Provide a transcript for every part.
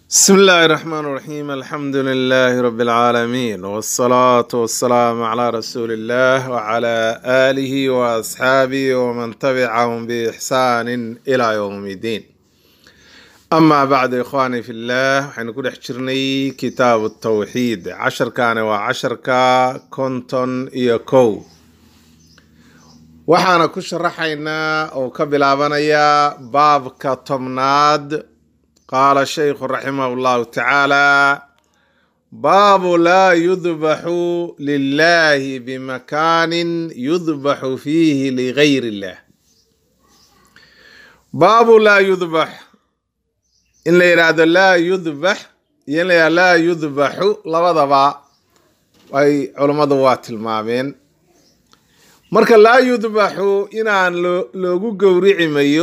بسم الله الرحمن الرحيم الحمد لله رب العالمين والصلاة والسلام على رسول الله وعلى آله وأصحابه ومن تبعهم بإحسان إلى يوم الدين أما بعد إخواني في الله حنقول حجرني كتاب التوحيد عشر كان وعشر كا كنتن يكو waxaana ku sharaxaynaa oo ka bilaabanayaa baabka tobnaad qaala shaykhu raximah llahu tacaala baabu laa yudbaxu lilahi bimakaanin yudbaxu fiihi ligayr illah baabu laa yudbax in la yidhaahdo laa yudbax iyo in la yidhahdo laa yudbaxu labadaba ay culummadu waa tilmaameen marka laa yudbaxu inaan loogu gowrici mayo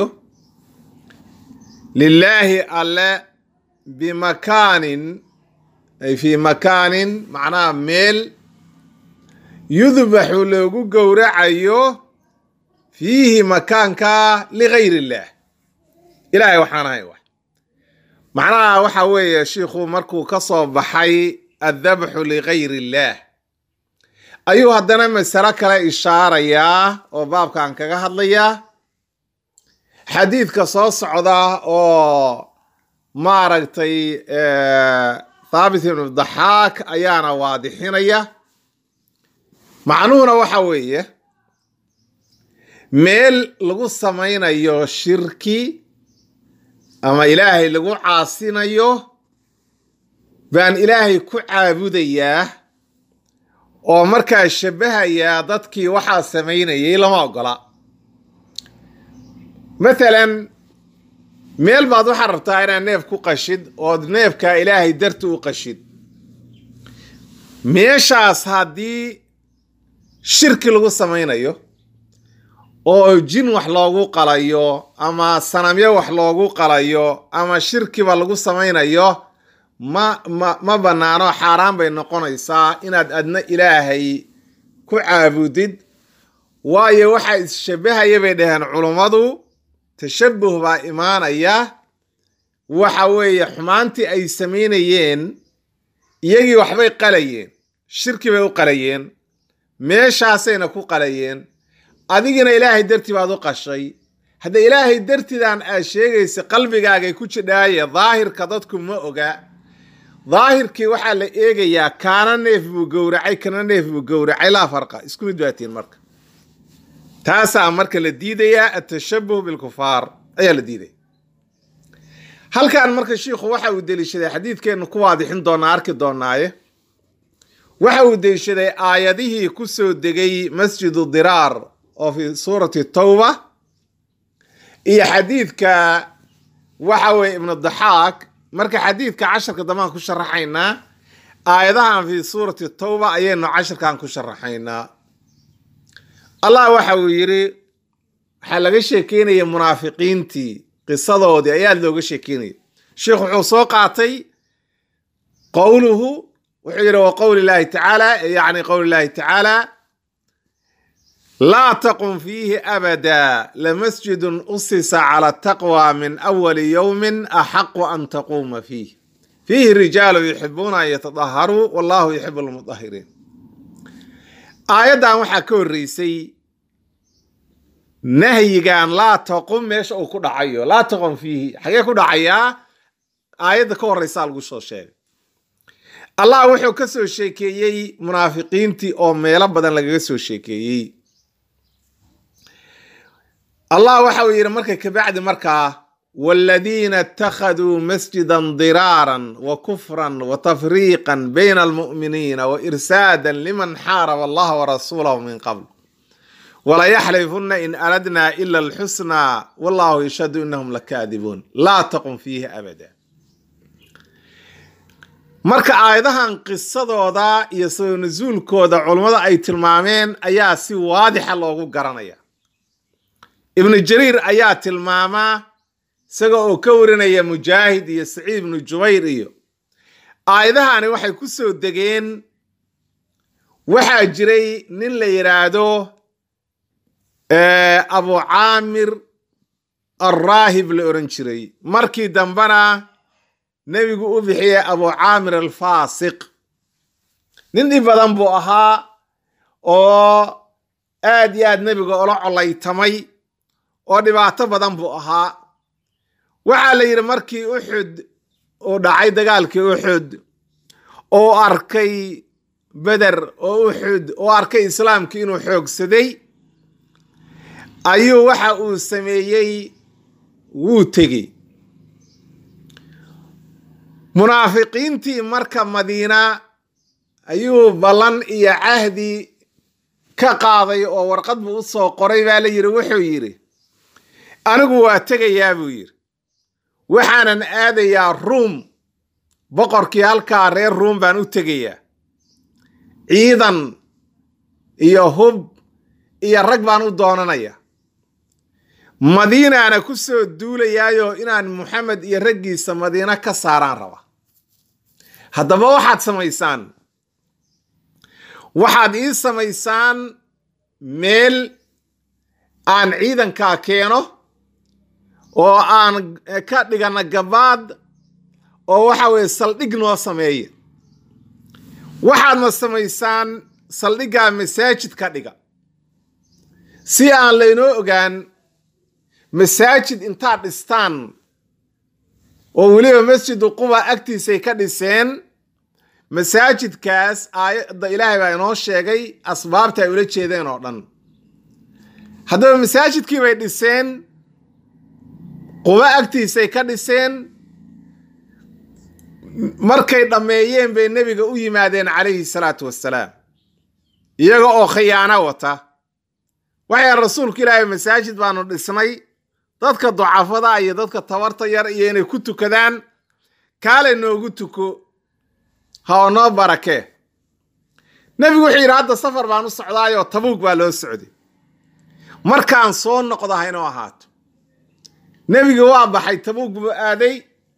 lilaahi alle bimakaanin ay fii makaanin macnaha meel yudbaxu loogu gowracayo fiihi makaanka ligayr illaah ilaahay waxaan ahay wax macnaha waxa weeye shiikhu markuu ka soo baxay addabxu ligayr illaah ayuu haddana masalo kale ishaarayaa oo baabkan kaga hadlayaa xadiidka soo socda oo maaragtay thaabit ibnu daxaak ayaana waadixinaya macnuhuna waxa weeye meel lagu samaynayo shirki ama ilaahay lagu caasinayo baan ilaahay ku caabudayaa oo markaa shabahayaa dadkii waxaa samaynayay lama ogola mathalan meel baad waxaad rabtaa inaad neef ku qashid ood neefkaa ilaahay darti u qashid meeshaas haddii shirki lagu samaynayo oo jin wax loogu qalayo ama sanamyo wax loogu qalayo ama shirkiba lagu samaynayo ma ma ma bannaano xaaraan bay noqonaysaa inaad adna ilaahay ku caabudid waayo waxaa isshabahaya bay dhaheen culummadu tashabuh baa imaanaya waxa weeye xumaantii ay samaynayeen iyagii waxbay qalayeen shirki bay u qalayeen meeshaasayna ku qalayeen adigina ilaahay dartii baad u qashay hadda ilaahay dartidan aad sheegaysa qalbigaagay ku jidhaaye daahirka dadku ma oga daahirkii waxaa la eegayaa kaana neef buu gowracay kana neef buu gowracay laa farqa isku mid baatiin marka taasaa marka la diidayaa atashabuh bilkufaar ayaa la diidaya halkan marka shiikhu waxa uu deliishaday xadiidkeennu ku waadixin doonaa arki doonaaye waxa uu deliishaday aayadihii ku soo degay masjidu diraar oo fi suurati tawba iyo xadiidka waxa weye ibnu daxaak marka xadiidka casharka dambaan ku sharaxaynaa aayadahan fi suurati tawba ayaynu casharkan ku sharaxaynaa allah waxa uu yidhi waxaa laga sheekeynaya munaafiqiintii qisadoodii ayaa looga sheekeynaya sheikh wuxuu soo qaatay qowluhu wuxuu yidhi wa qowli llahi tacaala yacni qowli llahi tacaala laa taqum fiihi abada lamasjidun usisa cala taqwa min awali yowmin axaqu an taquuma fiih fiihi rijaalu yuxibuuna an yatadaharuu wallahu yuxibu lmudahiriin aayaddan waxaa ka horreysay nahyigan laa taqum meesha uu ku dhacayo laa taqum fiihi xagee ku dhacayaa aayadda ka horreysaa lagu soo sheegay allah wuxuu ka soo sheekeeyey munaafiqiintii oo meelo badan lagaga soo sheekeeyey allah waxa uu yidhi marka kabacdi markaa waaladiina ittakhaduu masjidan diraaran wa kufran wa tafriiqan bayna almu'miniina wa irsaadan liman xaaraba allaha warasuulahu min qabl walayaxlifuna in aradna ila alxusnaa wallahu yashhadu inahum lakaadibuun laa taqum fiihi abada marka aayadahan qisadooda iyo soo nasuulkooda culummada ay tilmaameen ayaa si waadixa loogu garanaya ibnu jariir ayaa tilmaamaa isaga oo ka warinaya mujaahid iyo saciid ibnu jubayr iyo aayadahani waxay ku soo degeen waxaa jiray nin la yidhaahdo abu caamir alraahib la oran jiray markii dambena nebigu u bixiyey abu caamir alfaasiq nin dhib badan buu ahaa oo aad iyo aad nebiga ula colaytamay oo dhibaato badan buu ahaa waxaa la yidhi markii uxud uu dhacay dagaalkii uxud oo arkay beder oo uxud oo arkay islaamkii inuu xoogsaday ayuu waxa uu sameeyey wuu tegey munaafiqiintii marka madiina ayuu ballan iyo cahdi ka qaaday oo warqad buu u soo qoray baa la yidhi wuxuu yidhi anigu waa tegayaa buu yidhi waxaanan aadayaa ruum boqorkii halkaa reer ruum baan u tegayaa ciidan iyo hub iyo rag baan u doonanaya madiinaana ku soo duulayaayo inaan moxamed iyo raggiisa madiino ka saaraan raba haddaba waxaad samaysaan waxaad ii samaysaan meel aan ciidankaa keeno oo aan ka dhigana gabaad oo waxa weeye saldhig noo sameeya waxaadna samaysaan saldhiggaa masaajid ka dhiga si aan laynoo ogaan masaajid intaad dhistaan oo weliba masjidu quba agtiisay ka dhiseen masaajidkaas aayadda ilaahay baa inoo sheegay asbaabta ay ula jeedeen oo dhan haddaba masaajidkii bay dhiseen quba agtiisay ka dhiseen markay dhammeeyeen bay nebiga u yimaadeen calayhi salaatu wassalaam iyaga oo khiyaano wata waxay rasuulku ilaahay masaajid baanu dhisnay dadka ducafada iyo dadka tabarta yar iyo inay ku tukadaan kaale noogu tuko ha oo noo barakee nebigu wuxuu yidhi hadda safar baan u socdaayoo tabuug baa loo socday markaan soo noqdo haynoo ahaato nebiga waa baxay tabuug buu aaday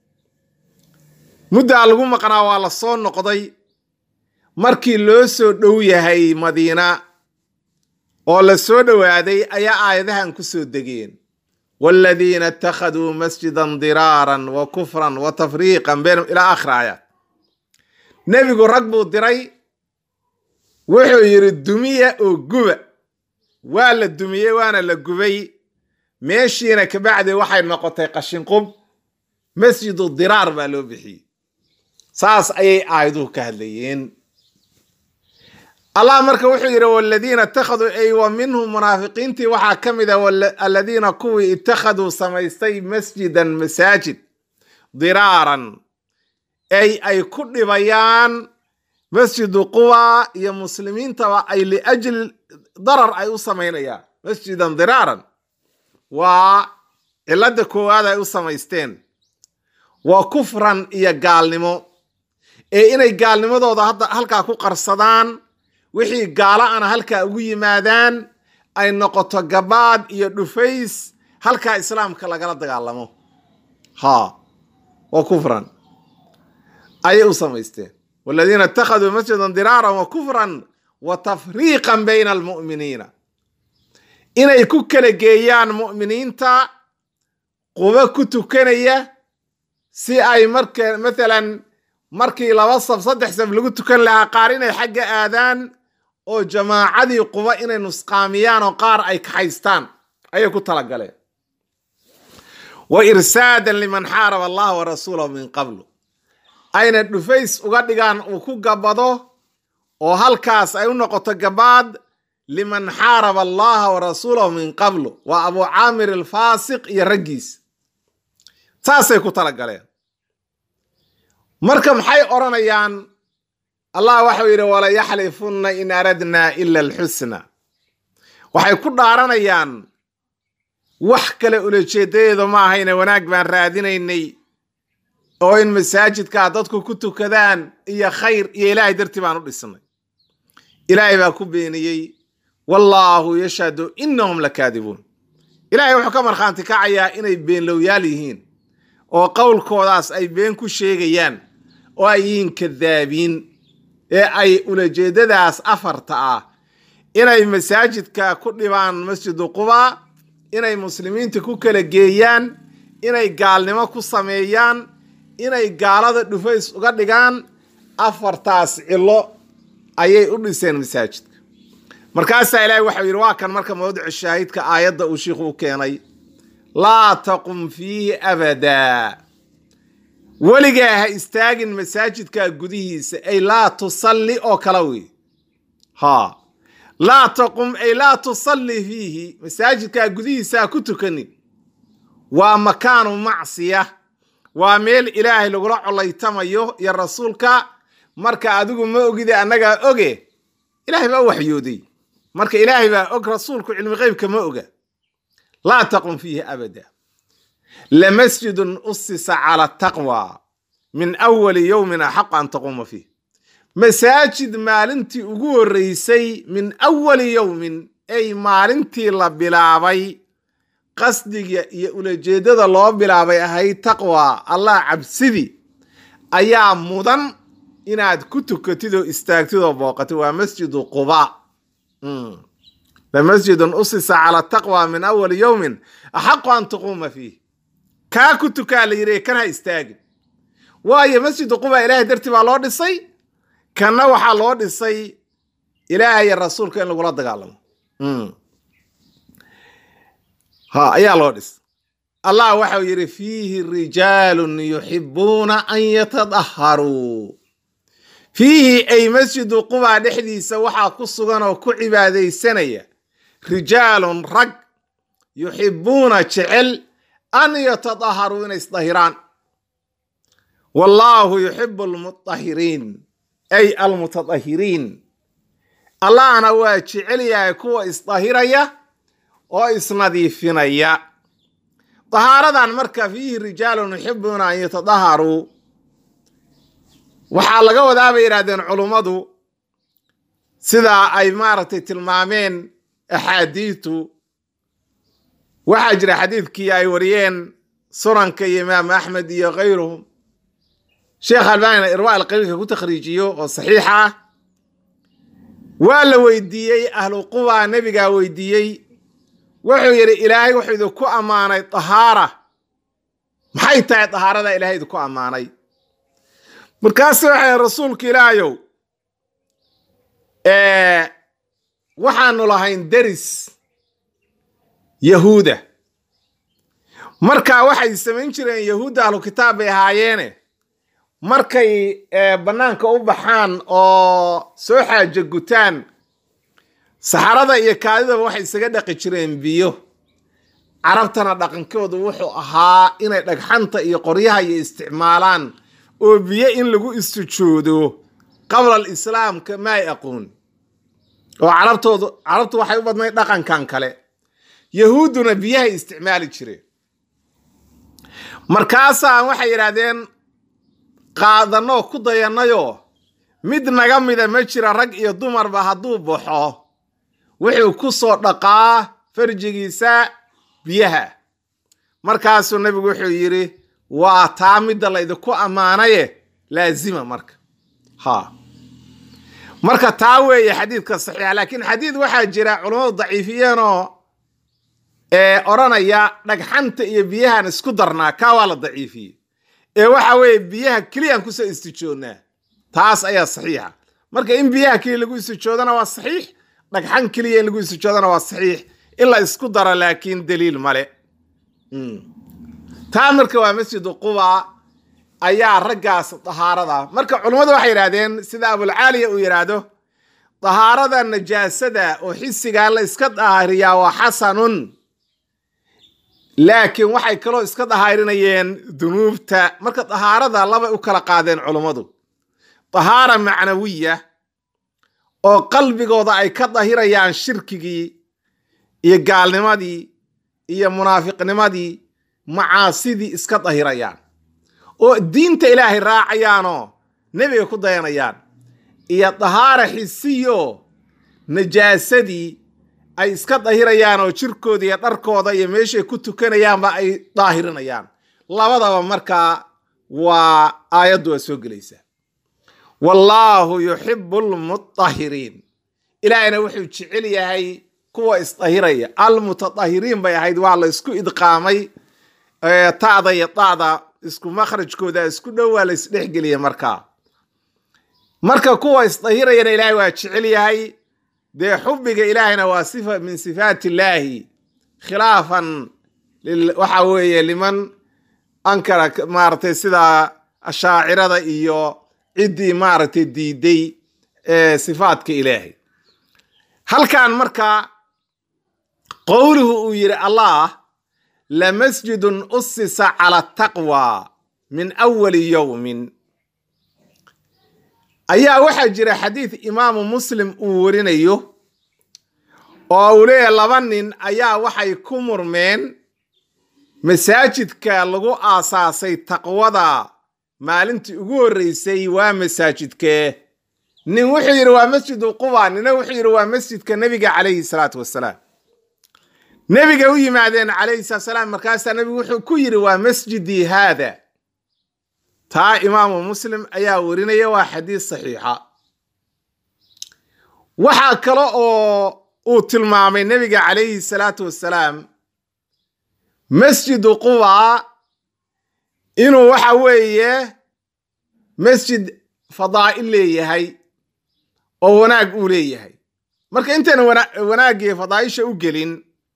muddaa lagu maqnaa waa la soo noqday markii loo soo dhow yahay madiina oo la soo dhowaaday ayaa aayadahan ku soo degeen waaladiina ittakhaduu masjidan diraaran wa kufran wa tafriiqan baynahum ilaa aakhir aayaat nebigu rag buu diray wuxuu yidhi dumiya oo guba waa la dumiyey waana la gubay meeshiina kabacdi waxay noqotay qashinqub masjidu diraar baa loo bixiyey saas ayay aayaduhu ka hadlayeen allah marka wuxuu yidhi waladiina ittakhaduu ay wa minhum munaafiqiintii waxaa ka mid a aladiina kuwii ittakhaduu samaystay masjidan masaajid diraaran ay ay ku dhibayaan masjidu quba iyo muslimiintaba ay liajli darar ay u samaynayaan masjidan diraaran waa cilada koowaad ay u samaysteen waa kufran iyo gaalnimo ee inay gaalnimadooda hadda halkaa ku qarsadaan wixii gaalo ana halkaa ugu yimaadaan ay noqoto gabaad iyo dhufays halkaa islaamka lagala dagaalamo ha waa kufran ayay u samaysteen waladiina ittakhaduu masjidan diraaran wa kufran wa tafriiqan bayna almu'miniina inay ku kala geeyaan mu'miniinta qubo ku tukanaya si ay marka mathalan markii laba saf saddex saf lagu tukan lahaa qaar inay xagga aadaan oo jamaacadii quba inay nusqaamiyaan oo qaar ay kaxaystaan ayay ku talagaleen wa irsaadan liman xaaraba allaha wa rasuulahu min qablu ayna dhufays uga dhigaan uu ku gabado oo halkaas ay u noqoto gabaad liman xaaraba allaha wa rasuulahu min qablu waa abu caamir alfaasiq iyo raggiis saasay ku talagaleen marka maxay odhanayaan allah waxau yidhi wala yaxlifunna in aradnaa ila alxusna waxay ku dhaaranayaan wax kale ulajeedadeedu ma ahayne wanaag baan raadinaynay oo in masaajidkaa dadku ku tukadaan iyo khayr iyo ilaahay dartii baan u dhisnay ilaahay baa ku beeniyey wallaahu yashhadu inahum lakaadibuun ilaahay wuxuu ka markhaanti kacayaa inay beenlowyaal yihiin oo qowlkoodaas ay been ku sheegayaan oo ay yihiin kadaabiin ee ay ulajeedadaas afarta ah inay masaajidka ku dhibaan masjidu quba inay muslimiinta ku kala geeyaan inay gaalnimo ku sameeyaan inay gaalada dhufays uga dhigaan afartaas cilo ayay u dhiseen masaajidka markaasaa ilaahay waxau yidhi waa kan marka mawdicu shaahidka aayadda uu shiikhu u keenay laa taqum fiihi abadaa weligaa ha istaagin masaajidka gudihiisa ay laa tusalli oo kala wey ha laa taqum ay laa tusalli fiihi masaajidka gudihiisa ha ku tukanin waa makaanu macsiya waa meel ilaahay lagula colaytamayo iyo rasuulka marka adigu ma ogide annagaa oge ilaahay baa u waxyooday marka ilaahay baa og rasuulku cilmi qeybka ma oga laa taqum fiihi abada lamasjidun usisa cala taqwa min awali yowmin axaqu an taquuma fiih masaajid maalintii ugu horreysay min awali yowmin ay maalintii la bilaabay qasdiga iyo ulajeeddada loo bilaabay ahayd taqwa allah cabsidi ayaa mudan inaad ku tukatid oo istaagtid oo booqatid waa masjidu quba lamasjidun usisa cala taqwa min awali yowmin axaqu an taquuma fiih kaa ku tukaa la yidhi kan ha istaagin waayo masjidu quba ilaahay dartii baa loo dhisay kanna waxaa loo dhisay ilaahay iyo rasuulka in lagula dagaalamo ha ayaa loo dhisay allah waxau yidhi fiihi rijaalun yuxibuuna an yatadaharuu fiihi ay masjidu quba dhexdiisa waxaa ku sugan oo ku cibaadaysanaya rijaalun rag yuxibuuna jecel an yatadaharuu inay isdahiraan wallaahu yuxibu almutahiriin ay almutadahiriin allahna waa jecel yahay kuwa isdahiraya oo isnadiifinaya dahaaradan marka fiihi rijaalun yuxibuuna an yatadaharuu waxaa laga wadaa bay yidhahdeen culummadu sidaa ay maaragtay tilmaameen axaadiitu waxaa jira xadiidkii ay wariyeen sunanka iyo imaam axmed iyo kayruhum sheekh albanina irwa alqaliilka ku takhriijiyo oo saxiix ah waa la weydiiyey ahlu quba nebigaa weydiiyey wuxuu yidhi ilaahay wuxuu idinku ammaanay dahaara maxay tahay dahaarada ilaahay idinku ammaanay markaasu waxay rasuulka ilaahayow waxaanu lahayn deris yahuuda marka waxay samayn jireen yahuudda ahlu kitaab bay ahaayeene markay bannaanka u baxaan oo soo xaajo gutaan saxarada iyo kaadidaba waxay isaga dhaqi jireen biyo carabtana dhaqankoodu wuxuu ahaa inay dhagxanta iyo qoryaha iyo isticmaalaan oo biyo in lagu istijoodo qabla alislaamka ma ay aqoon oo carabtoodu carabtu waxay u badnayd dhaqankan kale yahuudduna biyahay isticmaali jireen markaasaa waxay yidhaahdeen qaadanoo ku dayanayoo mid naga mida ma jira rag iyo dumarba hadduu baxo wuxuu ku soo dhaqaa farjigiisa biyaha markaasuu nebigu wuxuu yidhi waa taa midda laydinku ammaanaye laazima marka ha marka taa weeye xadiidka saxiixa laakiin xadiid waxaa jira culammadu daciifiyeenoo ee odhanaya dhagxanta iyo biyahan isku darnaa kaa waa la daciifiyey ee waxa weeye biyaha keliyaan kusoo istijoodnaa taas ayaa saxiixa marka in biyaha keliya lagu istijoodana waa saxiix dhagxan keliya in lagu istijoodana waa saxiix in la isku daro laakiin daliil male taa marka waa masjidu quba ayaa raggaas dahaarada marka culummadu waxay yidhahdeen sida abulcaaliya uu yidhaahdo dahaarada najaasada oo xisigaa la iska daahiriyaa waa xasanun laakiin waxay kaloo iska dahaarinayeen dunuubta marka dahaarada labay u kala qaadeen culummadu dahaara macnawiya oo qalbigooda ay ka dahirayaan shirkigii iyo gaalnimadii iyo munaafiqnimadii macaasidii iska dahirayaan oo diinta ilaahay raacayaanoo nebiga ku dayanayaan iyo dahaara xisiyo najaasadii ay iska dahirayaan oo jirkooda iyo dharkooda iyo meeshay ku tukanayaanba ay daahirinayaan labadaba markaa waa aayaddu waa soo gelaysaa wallaahu yuxibu almutahiriin ilaahayna wuxuu jecel yahay kuwa isdahiraya almutadahiriin bay ahayd waa la isku idqaamay ta'da iyo da'da isku makhrajkooda isku dhow waa la isdhexgeliya markaa marka kuwa isdahirayana ilaahay waa jecel yahay dee xubbiga ilaahayna waa sifa min sifaat illaahi khilaafan waxa weeye liman ankara maaragtay sida ashaacirada iyo ciddii maaragtay diiday sifaatka ilaahay halkan marka qowluhu uu yidhi allah lamasjidun usisa cala taqwa min awali yowmin ayaa waxaa jira xadiid imaamu muslim uu warinayo oo uu leeyahay laba nin ayaa waxay ku murmeen masaajidka lagu aasaasay taqwada maalintii ugu horreysay waa masaajidkee nin wuxuu yidhi waa masjidu quba nina wuxuu yidhi waa masjidka nebiga calayhi salaatu wasalaam nebiga u yimaadeen calayhi salaatu wasalaam markaasaa nebigu wuxuu ku yidhi waa masjidii haada taa imaamu muslim ayaa warinaya waa xadiis saxiixa waxaa kale oo uu tilmaamay nebiga calayhi salaatu wasalaam masjidu quba inuu waxa weeye masjid fadaa'il leeyahay oo wanaag uu leeyahay marka intayna wanaagii fadaa'isha u gelin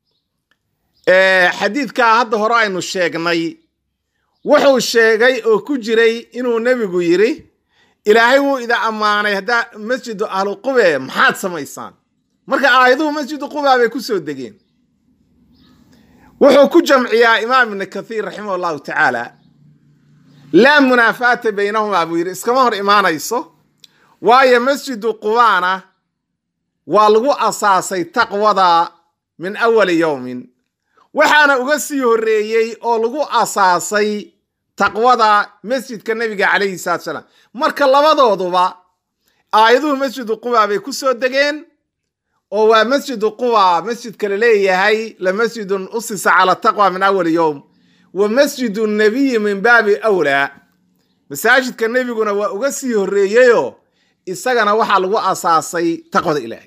xadiidkaa hadda hore aynu sheegnay wuxuu sheegay oo ku jiray inuu nebigu yidhi ilaahay wuu ida ammaanay haddaa masjidu ahlu qube maxaad samaysaan marka aayaduhu masjidu quba bay ku soo degeen wuxuu ku jamciyaa imaam ibni kathiir raximah allahu tacaala laa munaafaata baynahumaa buu yidhi iskama hor imaanayso waayo masjidu qubaana waa lagu asaasay taqwada min awali yowmin waxaana uga sii horreeyey oo lagu asaasay taqwada masjidka nebiga calayhi salatu salaam marka labadooduba aayaduhu masjidu quba bay ku soo degeen oo waa masjidu quba masjidka la leeyahay la masjidun usisa cala taqwa min awali yowm wa masjidu nabiyi min baabi awlaa masaajidka nebiguna waa uga sii horreeyeyoo isagana waxaa lagu asaasay taqwada ilaahay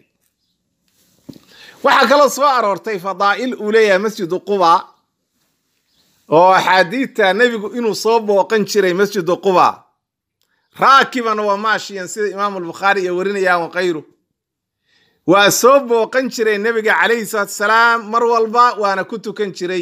waxaa kaloo soo aroortay fadaa'il uu leeyahay masjidu quba oo axaadiidta nebigu inuu soo booqan jiray masjidu quba raakiban wa maashiyan sida imaamu albukhaari iyo warinayaan wa kayru waa soo booqan jiray nebiga calayhi salaatu salaam mar walba waana ku tukan jiray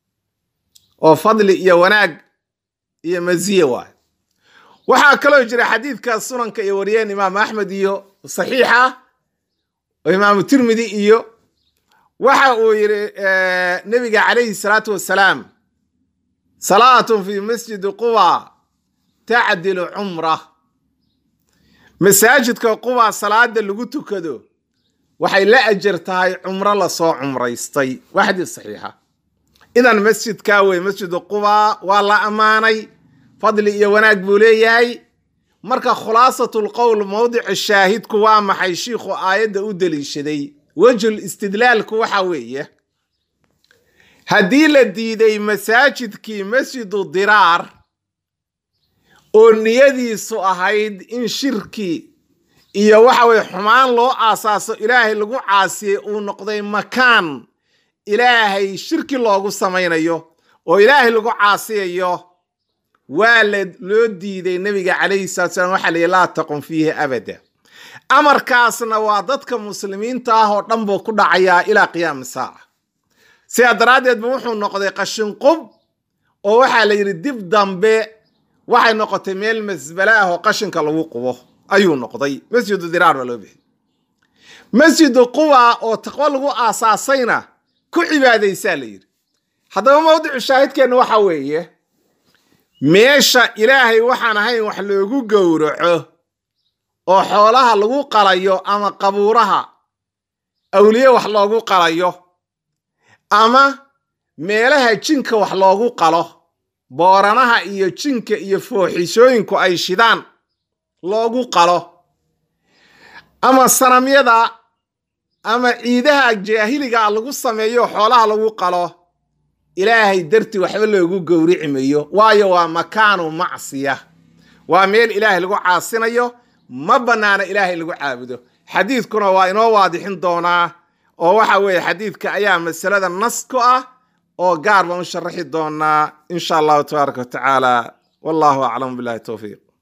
oo fadli iyo wanaag iyo maziye waay waxaa kaloo jira xadiidka sunanka iyo wariyeen imaamu axmed iyo saxiixa oo imaamu tirmidi iyo waxa uu yidhi nebiga calayhi salaatu wasalaam salaatun fi masjidi quba tacdilu cumra masaajidka quba salaada lagu tukado waxay la ajar tahay cumro lasoo cumraystay waa xadiis saxiixa idan masjidkaa wey masjidu quba waa la ammaanay fadli iyo wanaag buu leeyahay marka khulaasatu lqowl mowdici shaahidku waa maxay shiikhu aayadda u deliishaday wejhul istidlaalku waxa weeye haddii la diiday masaajidkii masjidu diraar oo niyadiisu ahayd in shirki iyo waxa weye xumaan loo aasaaso ilaahay lagu caasiyey uu noqday makaan ilaahay shirki loogu samaynayo oo ilaahay lagu caasiyayo waa la loo diiday nebiga calayhi salatu salam waxa layihi laa taqum fiihi abada amarkaasna waa dadka muslimiinta ah oo dhan buu ku dhacayaa ilaa qiyaami saaca sidaa daraaddeed ba wuxuu noqday qashinqub oo waxaa la yidhi dib dambe waxay noqotay meel masbale ah oo qashinka lagu qubo ayuu noqday masjidu diraar baa loo bixiyey masjidu quba oo taqwo lagu aasaasayna ku cibaadaysaa la yidhi haddaba mawdicu shaahidkeenna waxa weeye meesha ilaahay waxaan ahayn wax loogu gowraco oo xoolaha lagu qalayo ama qabuuraha awliye wax loogu qalayo ama meelaha jinka wax loogu qalo booranaha iyo jinka iyo fooxishooyinku ay shidaan loogu qalo ama sanamyada ama ciidaha jaahiliga lagu sameeyo xoolaha lagu qalo ilaahay dartii waxba loogu gowrici mayo waayo waa makaanu macsiya waa meel ilaahay lagu caasinayo ma bannaana ilaahay lagu caabudo xadiidkuna waa inoo waadixin doonaa oo waxa weeye xadiidka ayaa masalada nas ku ah oo gaar baan u sharaxi doonaa insha allahu tabaaraka wa tacaala wallahu aclam billahi towfiiq